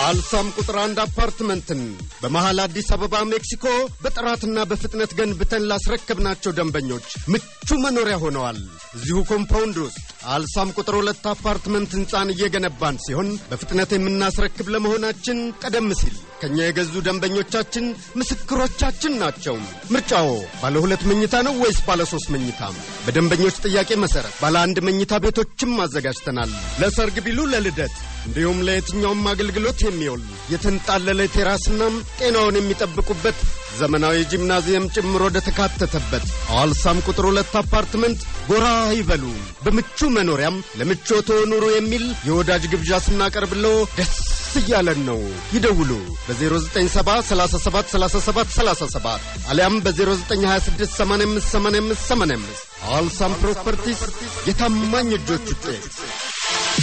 አልሳም ቁጥር አንድ አፓርትመንትን በመሃል አዲስ አበባ ሜክሲኮ በጥራትና በፍጥነት ገንብተን ላስረከብናቸው ደንበኞች ምቹ መኖሪያ ሆነዋል። እዚሁ ኮምፓውንድ ውስጥ አልሳም ቁጥር ሁለት አፓርትመንት ህንፃን እየገነባን ሲሆን በፍጥነት የምናስረክብ ለመሆናችን ቀደም ሲል ከእኛ የገዙ ደንበኞቻችን ምስክሮቻችን ናቸው። ምርጫዎ ባለ ሁለት መኝታ ነው ወይስ ባለ ሶስት መኝታ? በደንበኞች ጥያቄ መሰረት ባለ አንድ መኝታ ቤቶችም አዘጋጅተናል። ለሰርግ ቢሉ ለልደት እንዲሁም ለየትኛውም አገልግሎት የሚውል የተንጣለለ ቴራስናም ጤናውን የሚጠብቁበት ዘመናዊ ጂምናዚየም ጭምር ወደ ተካተተበት አዋልሳም ቁጥር ሁለት አፓርትመንት ጎራ ይበሉ። በምቹ መኖሪያም ለምቾቶ ኑሩ የሚል የወዳጅ ግብዣ ስናቀርብለው ደስ እያለን ነው። ይደውሉ በ0970 37 37 37 አሊያም በ0926 85 85 85 አዋልሳም ፕሮፐርቲስ የታማኝ እጆች ውጤት